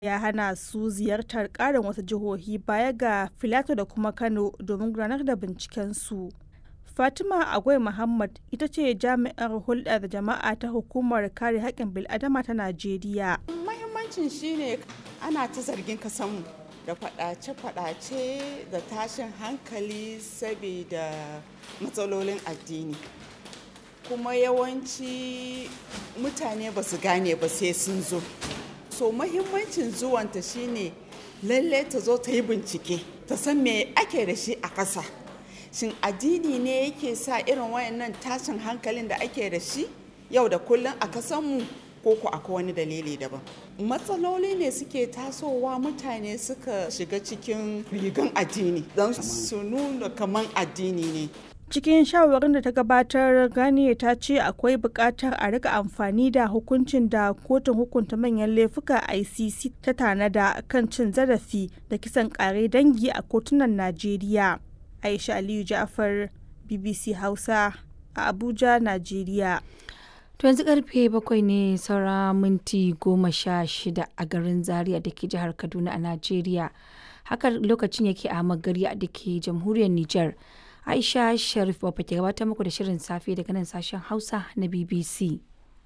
ya hana su ziyartar ƙarin wasu jihohi baya ga Filato da kuma Kano domin gudanar da bincikensu. Fatima Agwai Muhammad ita ce jami'ar hulɗa da jama'a ta Hukumar Kare Haƙƙin Bil'adama ta Najeriya. Mahimmancin shine ana ta zargin kasanmu da faɗace-faɗace da tashin hankali saboda matsalolin addini. Kuma yawanci mutane ba su gane ba sai sun zo. So mahimmancin zuwanta shine lalle ta zo ta yi bincike, ta san me ake da shi a ƙasa. shin addini ne yake sa irin wayannan tashin hankalin da ake da shi yau da kullum a kasanmu ko ku akwai wani dalili daban matsaloli ne suke tasowa mutane suka shiga cikin rigan addini don su nuna kaman addini ne cikin shawarin da ta gabatar gani ta ce akwai buƙatar a rika amfani da hukuncin da kotun hukunta manyan laifuka icc ta tanada kan cin zarafi da kisan ƙare dangi a kotunan najeriya Aisha Aliyu Ja'far BBC Hausa a Abuja, Najeriya. To yanzu karfe bakwai ne saura minti goma sha shida a garin Zaria da ke jihar Kaduna a Najeriya. Haka lokacin yake a Magari da ke jamhuriyar Nijar. Aisha Sharif Baba ke gabatar muku da shirin safe daga nan sashen Hausa na BBC.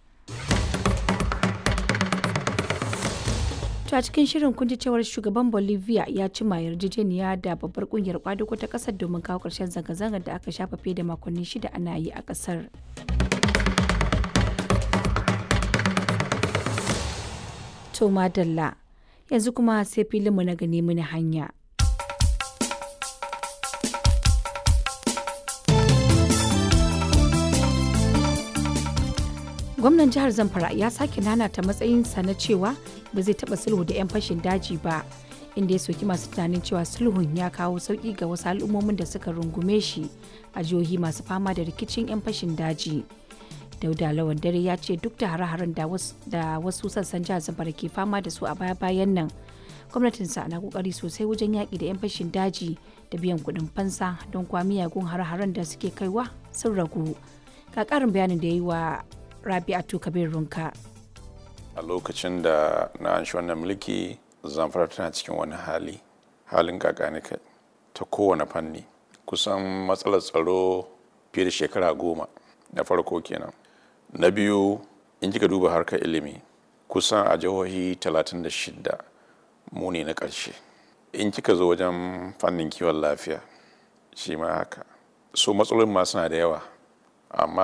To a cikin shirin kun ji cewar shugaban Bolivia ya cima yarjejeniya da babbar kungiyar kwadugo ta kasar domin kawo ƙarshen zanga-zangar da aka shafa fiye da makonni shida ana yi a kasar. To madalla yanzu kuma sai filinmu na gani mini hanya. gwamnan jihar zamfara ya sake nanata matsayinsa na cewa ba zai taba sulhu da 'yan fashin daji ba inda ya soki masu tunanin cewa sulhun ya kawo sauki ga wasu al'ummomin da suka rungume shi a jihohi masu fama da rikicin 'yan fashin daji dauda lawan dare ya ce duk da hare-haren da wasu sassan jihar zamfara ke fama da su a baya-bayan nan gwamnatinsa na kokari sosai wajen yaƙi da 'yan fashin daji da biyan kuɗin fansa don kwa miyagun hare-haren da suke kaiwa sun ragu ga ƙarin bayanin da ya yi wa rabi'atu kabir runka a lokacin da na anshi wannan mulki zamfara tana cikin wani hali halin kakanika ta kowane fanni kusan matsalar tsaro fiye da shekara goma na farko kenan na biyu in kika duba harkar ilimi kusan a jihohi 36 mu ne na ƙarshe in kika zo wajen fannin kiwon lafiya shi ma haka so matsalolin ma suna da yawa amma